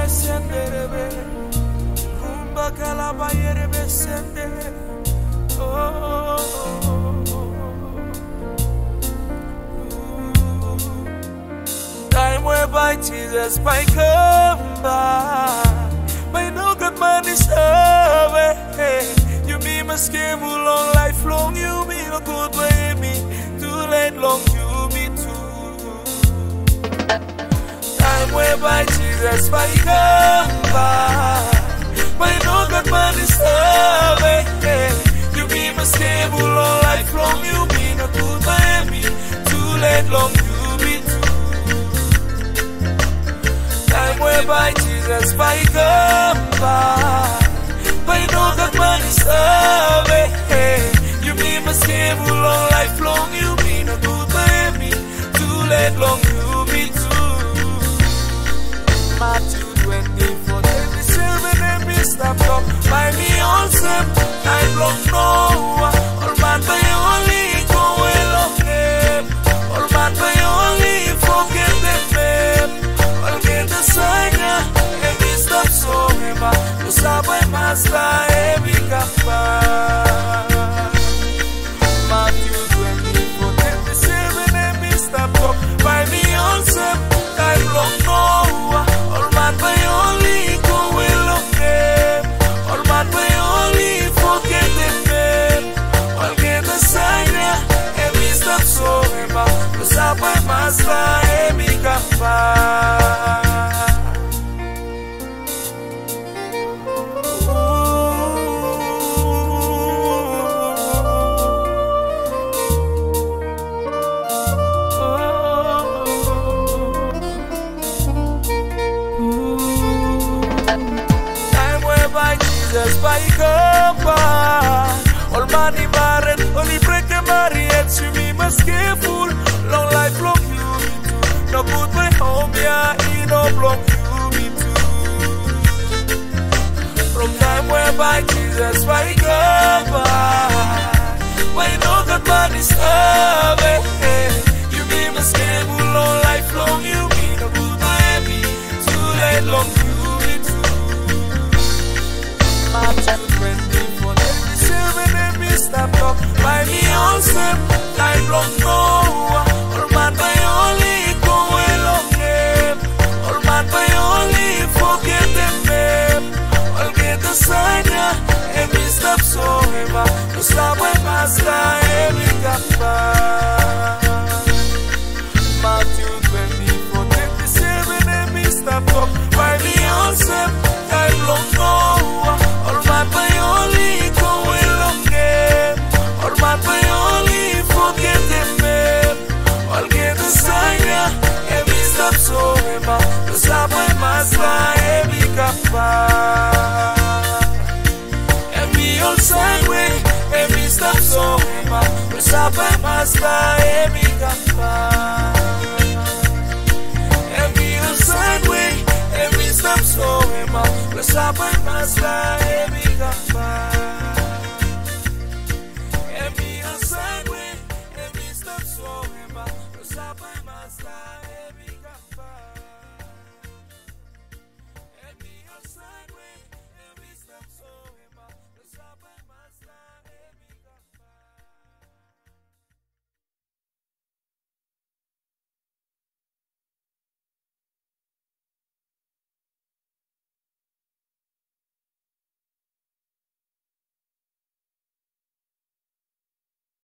senderebe Kumba kalaba yerebe sende Oh, Time whereby Jesus might come by May no good man deserve it You be my schedule long life long You be a good baby Too late long you be too Time whereby Jesus might come by May no good man deserve it You be my stable all life long You be a good baby Too late long you be too Time whereby Jesus might come by May no good man deserve it You be my stable all life long You be a good baby Too late long you be too Matthew 24, 27, and me stop up by me on some time long no All man by only go along them All man by only forget them them All get the sign and me stop so hema To stop by master every kappa Matthew 24, 27, and me stop up by me on some time long no All man by only go along them All man by only forget them them All get the sign and me stop so hema To stop by master every kappa Time whereby Jesus by come by All money married, only break a marriage You be must careful, long life long you be too No good way home, yeah, he no block you be too From time whereby Jesus by come by Why no good man is You be must careful, long life long you be No good way be too late long you be too Matthew 24, 27, and me stop up by me on some time long no All man by only go along them All man by only forget them them All get the sign yeah, and me stop so ever To stop when master every kappa Matthew 24, 27, and me stop up by me on some time long no All man by only go along them All man by only forget them them All get the sign yeah, and me stop so ever To stop when master every kappa Every old side way, every stop so ever To stop when master every kappa Every outside way, every stop so emma. Plus up and master, every kappa. Every outside way, every stop so emma. Plus up and master, every kappa.